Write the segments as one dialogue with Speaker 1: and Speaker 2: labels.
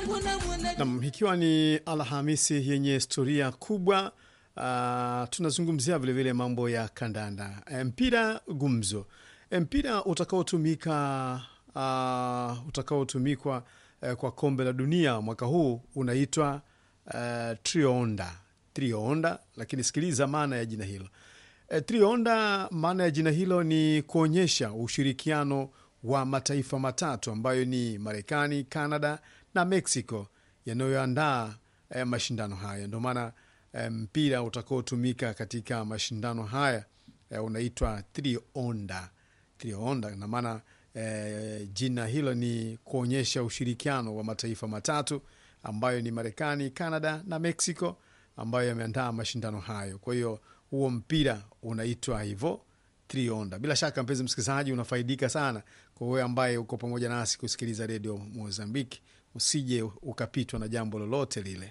Speaker 1: Nam, ikiwa ni Alhamisi yenye historia kubwa uh, tunazungumzia vilevile mambo ya kandanda, mpira gumzo, mpira utakaotumika uh, utakaotumikwa uh, kwa kombe la dunia mwaka huu unaitwa uh, trionda trionda, lakini sikiliza maana ya jina hilo uh, trionda. Maana ya jina hilo ni kuonyesha ushirikiano wa mataifa matatu ambayo ni Marekani, Canada na Mexico yanayoandaa eh, mashindano haya. Ndio maana eh, mpira utakaotumika katika mashindano haya eh, unaitwa trionda. Trionda na maana eh, jina hilo ni kuonyesha ushirikiano wa mataifa matatu ambayo ni Marekani, Canada na Mexico ambayo yameandaa mashindano hayo. Kwa hiyo huo mpira unaitwa hivyo trionda. Bila shaka mpenzi msikilizaji, unafaidika sana. Kwa wewe ambaye uko pamoja nasi kusikiliza redio Mozambiki, usije ukapitwa na jambo lolote lile.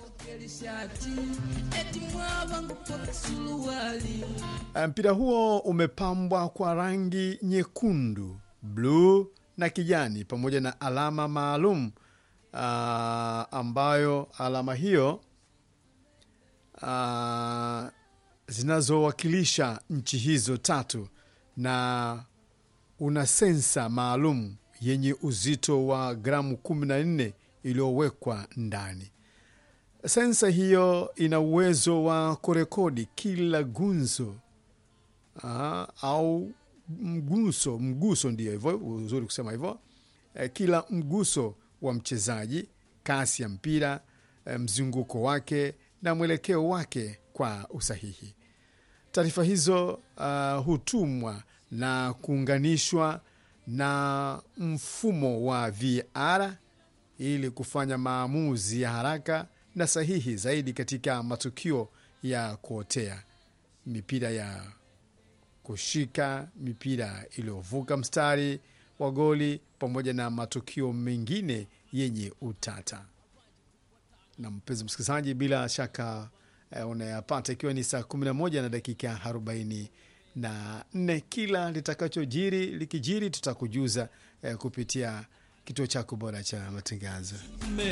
Speaker 1: Mpira huo umepambwa kwa rangi nyekundu, bluu na kijani pamoja na alama maalum uh, ambayo alama hiyo uh, zinazowakilisha nchi hizo tatu na una sensa maalum yenye uzito wa gramu 14 iliyowekwa ndani. Sensa hiyo ina uwezo wa kurekodi kila gunzo aa, au mguso mguso, ndio hivyo uzuri kusema hivyo e, kila mguso wa mchezaji, kasi ya mpira e, mzunguko wake na mwelekeo wake kwa usahihi. Taarifa hizo uh, hutumwa na kuunganishwa na mfumo wa VR ili kufanya maamuzi ya haraka na sahihi zaidi katika matukio ya kuotea, mipira ya kushika, mipira iliyovuka mstari wa goli, pamoja na matukio mengine yenye utata. Na mpenzi msikilizaji, bila shaka eh, unayapata ikiwa ni saa 11 na dakika 40 na nne. Kila litakachojiri likijiri, tutakujuza eh, kupitia kituo chako bora cha matangazo.